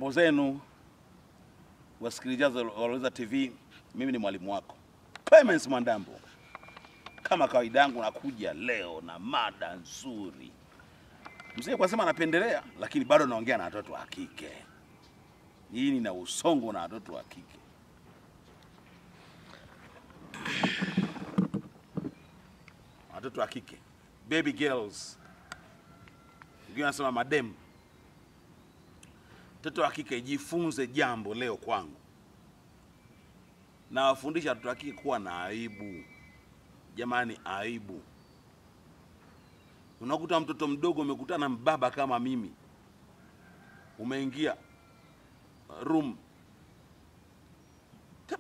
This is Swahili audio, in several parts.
Mambo zenu wasikilizaji wa Loweza TV, mimi ni mwalimu wako Clemens Mwandambo. Kama kawaida yangu, nakuja leo na mada nzuri. Mzee kwa sema anapendelea, lakini bado naongea na watoto wa kike. Hii nina usongo na watoto wa kike. Watoto wa kike, baby girls, wengine wanasema madem. Mtoto wa kike, jifunze jambo leo kwangu. Nawafundisha watoto wa kike kuwa na aibu. Jamani, aibu. Unakuta mtoto mdogo umekutana na mbaba kama mimi, umeingia room Tap.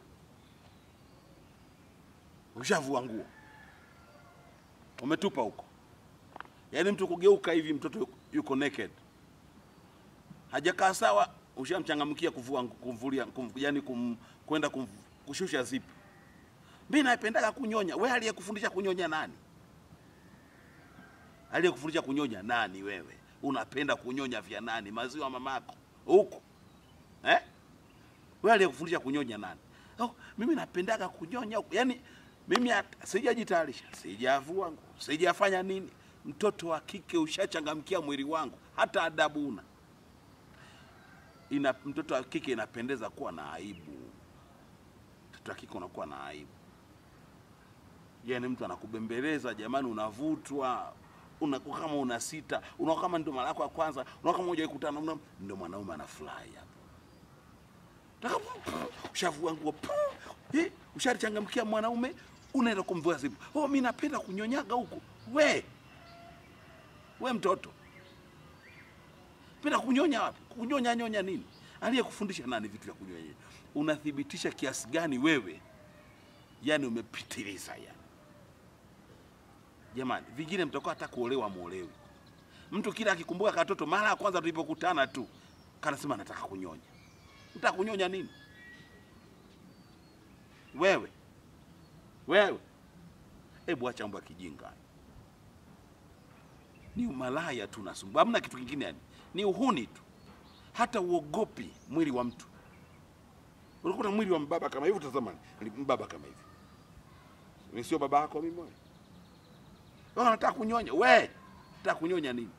ushavua nguo umetupa huko, yaani mtu kugeuka hivi, mtoto yuko- yuko naked, hajakaa sawa, ushamchangamkia kuvua kumvulia, kum, yani kum, kwenda kum, kushusha zipi. Mimi napendaga kunyonya. We aliyekufundisha kunyonya nani? Aliyekufundisha kunyonya nani? Wewe unapenda kunyonya vya nani? Maziwa mamako huko eh? Wewe aliyekufundisha kunyonya nani? Oh, mimi napendaga kunyonya huko. Yaani mimi hata sijajitayarisha, sijavua nguo, sijafanya nini. Mtoto wa kike ushachangamkia mwili wangu, hata adabu una. Ina, mtoto wa kike inapendeza kuwa na aibu. Mtoto wa kike unakuwa na aibu. Yaani mtu anakubembeleza jamani, unavutwa unakuwa kama una sita, unakuwa kama ndio mara yako ya kwanza, unakuwa kama hujawahi kukutana na ndio mwanaume anafurahi hapo. Taka ushavua nguo, eh, ushachangamkia mwanaume, unaenda kumvua zipu. Oh, mimi napenda kunyonyaga huku. We we mtoto, penda kunyonya wapi? Kunyonya nyonya nini? Aliyekufundisha nani vitu vya kunyonya? Unathibitisha kiasi gani wewe yani umepitiliza yani. Jamani, vingine mtakuwa hata kuolewa muolewi. Mtu kila akikumbuka katoto mara ya kwanza tulipokutana tu kanasema nataka kunyonya. Nataka kunyonya nini? Wewe wewe, hebu acha mambo ya kijinga. Ni umalaya tu nasumbua, hamna kitu kingine yani, ni uhuni tu, hata uogopi mwili wa mtu. Unakuta mwili wa mbaba kama hivi, utazama mbaba kama hivi ni sio baba yako mimi wewe. Wewe unataka kunyonya we? Unataka kunyonya nini?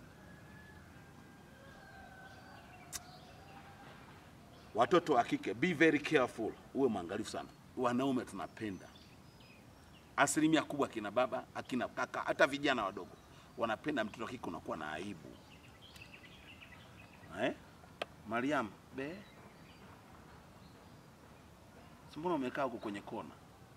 Watoto wa kike, be very careful, uwe mwangalifu sana. Wanaume tunapenda, asilimia kubwa akina baba, akina kaka, hata vijana wadogo wanapenda mtoto wa kike unakuwa na aibu eh? Mariam, be mbona umekaa huko kwenye kona?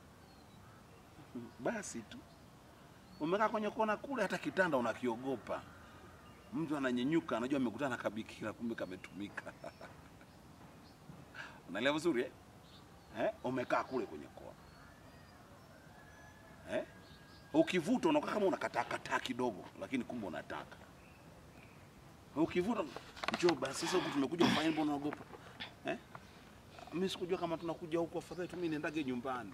basi tu umekaa kwenye kona kule, hata kitanda unakiogopa. Mtu ananyenyuka, anajua amekutana na kabikira, kumbe kametumika. Unaelewa vizuri eh? Eh? Umekaa kule kwenye kona eh? Ukivuta unakaa kama unakatakataa kidogo, lakini kumbe unataka. Ukivuta njoo basi, sasa huku tumekuja kufanya, mbona unaogopa eh? Mimi sikujua kama tunakuja huku, afadhali tu mimi niendage nyumbani.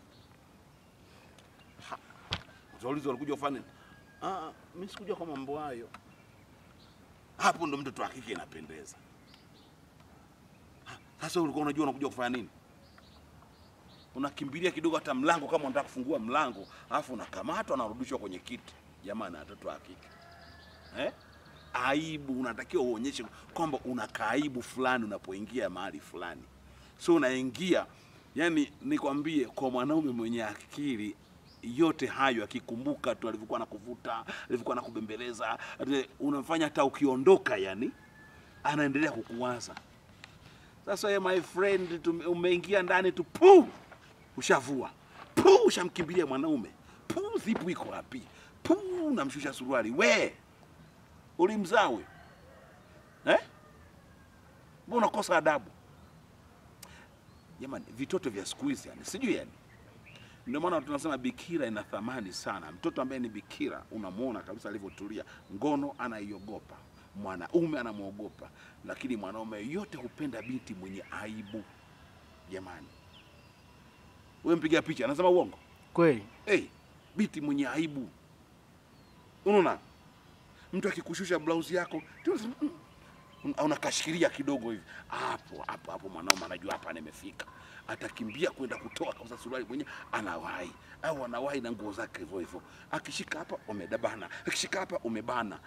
Utaulizwa walikuja kufanya nini? Ah, mimi sikujua kwa mambo hayo. Hapo ndo mtoto wa kike inapendeza. Ha, Sasa ulikuwa unajua unakuja kufanya nini? Unakimbilia kidogo hata mlango kama unataka kufungua mlango, alafu unakamatwa na unarudishwa kwenye kiti. Jamani, watoto wa kike. Eh? Aibu unatakiwa uonyeshe kwamba una kaaibu fulani unapoingia mahali fulani. So unaingia yani, nikwambie kwa mwanaume mwenye akili yote hayo akikumbuka tu alivyokuwa nakuvuta, alivyokuwa nakubembeleza, unamfanya hata ukiondoka, yani anaendelea kukuwaza. Sasa ye my friend, tume- umeingia ndani tu pu, ushavua pu, ushamkimbilia mwanaume pu, zipu iko wapi pu, unamshusha suruali. We ulimzaa huyo eh? Mbona unakosa adabu jamani? Vitoto vya siku hizi yani, sijui yani ndio maana tunasema bikira ina thamani sana. Mtoto ambaye ni bikira unamwona kabisa alivyotulia, ngono anaiogopa, mwanaume anamwogopa, lakini mwanaume yote hupenda binti mwenye aibu. Jamani, wewe mpiga picha anasema uongo? Kweli Hey, binti mwenye aibu, unaona mtu akikushusha blausi yako tu unasema, "Mm, un- unakashikilia kidogo hivi hapo hapo hapo, mwanaume anajua hapa nimefika, atakimbia kwenda kutoa kauza suruali mwenyewe, anawahi au anawahi na nguo zake hivyo hivyo, akishika hapa umedabana, akishika hapa umebana.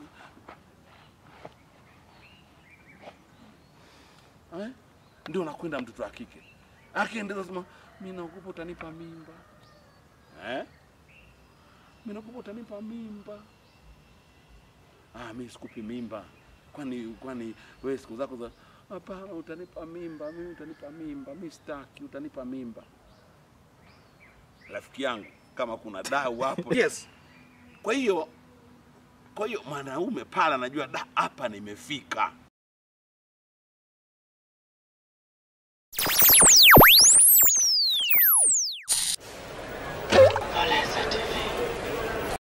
Eh? Ndio nakwenda mtoto wa kike akiendelea sema, mimi naogopa utanipa mimba eh? Mimi naogopa utanipa mimba. Ah, mimi sikupi mimba. Kwani kwani wewe siku zako za hapana, utanipa mimba, mimi utanipa mimba, mimi sitaki, utanipa mimba. Rafiki yangu, kama kuna dau hapo. Yes. Kwa hiyo kwa hiyo mwanaume pala anajua da hapa nimefika.